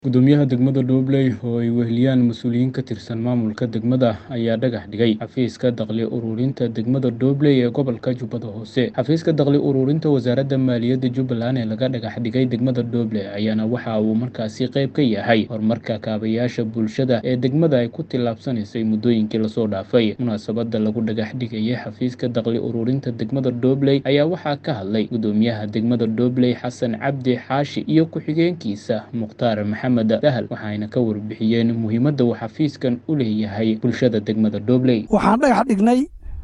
Guddoomiyaha degmada Dobley oo ay weheliyaan mas'uuliyiin ka tirsan maamulka degmada ayaa dhagax dhigay xafiiska dakhli ururinta degmada Dobley ee gobolka Jubbada Hoose. Xafiiska dakhli ururinta wasaaradda maaliyadda Jubbaland ee laga dhagax dhigay degmada Dobley ayaana waxa uu markaasi qayb ka yahay horumarka kaabayaasha bulshada ee degmada ay ku tallaabsanaysay muddooyinkii lasoo dhaafay. Munaasabadda lagu dhagax dhigayay xafiiska dakhli ururinta degmada Dobley ayaa waxaa ka hadlay guddoomiyaha degmada Dobley Xasan Cabdi Xaashi iyo ku-xigeenkiisa Mukhtaar Maxamed Dahal waxayna ka warbixiyeen muhiimadda uu xafiiskan u leeyahay bulshada degmada Dobley. waxaan dhagax dhignay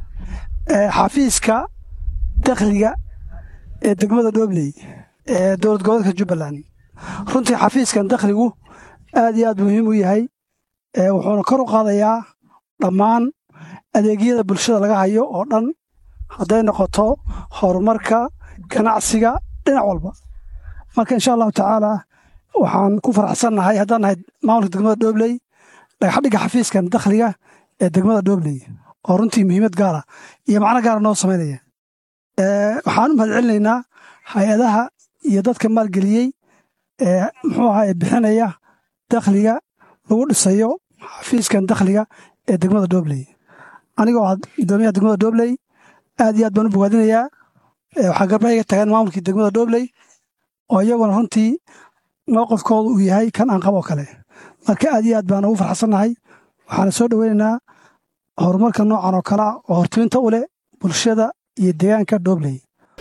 eh, xafiiska dakhliga ee degmada Dobley ee dowlad goboleedka Jubbaland runtii xafiiskan dakhligu aad iyo aad muhiim u yahay eh, wuxuuna kor u qaadayaa dhammaan adeegyada bulshada laga hayo oo dhan hadday noqoto horumarka ganacsiga dhinac walba marka insha allahu tacaala waxaan ku faraxsannahay haddaan nahay maamulka degmada Dobley dhagax dhigga xafiiskan dakhliga ee degmada Dobley oo runtii muhiimad gaara iyo macno gaara noo samaynaya Eh, waxaan u mahadcelinaynaa hay-adaha iyo dadka maalgeliyey ee muxuu ahaa ee bixinaya dakhliga lagu dhisayo xafiiskan dakhliga ee degmada Dobley anigoo ah guddoomiyaha degmada Dobley aad iyo aad baan u bogaadinayaa Eh, waxaa garba iga tagaan maamulkii degmada Dobley oo iyaguna runtii mowqifkoodu uu yahay kan aan qabo kale marka aad iyo aad baan ugu farxsannahay waxaana soo dhoweynaynaa horumarka noocan oo kale ah oo hortiminta u leh bulshada iyo deegaanka Dobley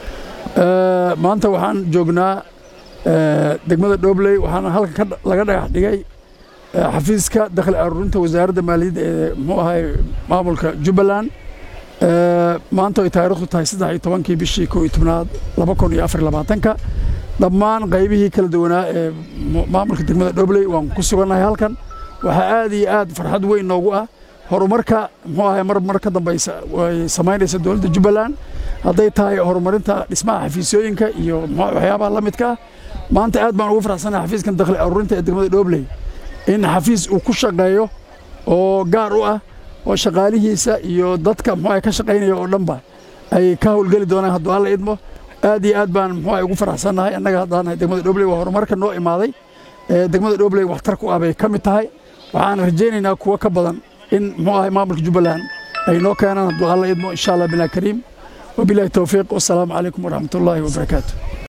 Eh, maanta waxaan joognaa eh, degmada Dobley waxaana halkan ka dha- laga dhagax dhigay eh, xafiiska dakhli ururinta wasaaradda maaliyadda ee muxuu ahay maamulka Jubbaland Eh, maanta ay taariikhdu tahay saddex iyo tobankii bishii kow iyo tobnaad laba kun iyo afar iyo labaatanka dhammaan qaybihii kala duwanaa ee mu- maamulka degmada Dobley waan ku sugannahay halkan waxaa aad iyo aad farxad weyn noogu ah horumarka muxuu ahay mar mar ka dambaysa way samaynaysa dowladda Jubbaland hadday tahay horumarinta dhismaha xafiisyooyinka iyo muxuu- waxyaabaha la midka ah maanta aad baan ugu faraxsanahay xafiiskan dakhli ururinta ee degmada Dobley in xafiis uu ku shaqeeyo oo gaar u ah oo shaqaalihiisa iyo dadka muxuu ahay ka shaqaynaya oo dhanba ay ka howlgeli doonaan hadduu alla idmo aad iyo aad baan muxuu ahay ugu faraxsanahay annaga haddaan nahay degmada Dobley waa horumarka noo imaaday ee degmada Dobley waxtar ku ah bay ka mid tahay waxaan rajaynaynaa kuwo ka badan in muxuu ahay maamulka Jubbaland ay noo keenaan hadduu alla idmo insha Allah bilaa kariim wabilaahi tawfiiq wassalaamu calaykum waraxmatullaahi wabarakaatuh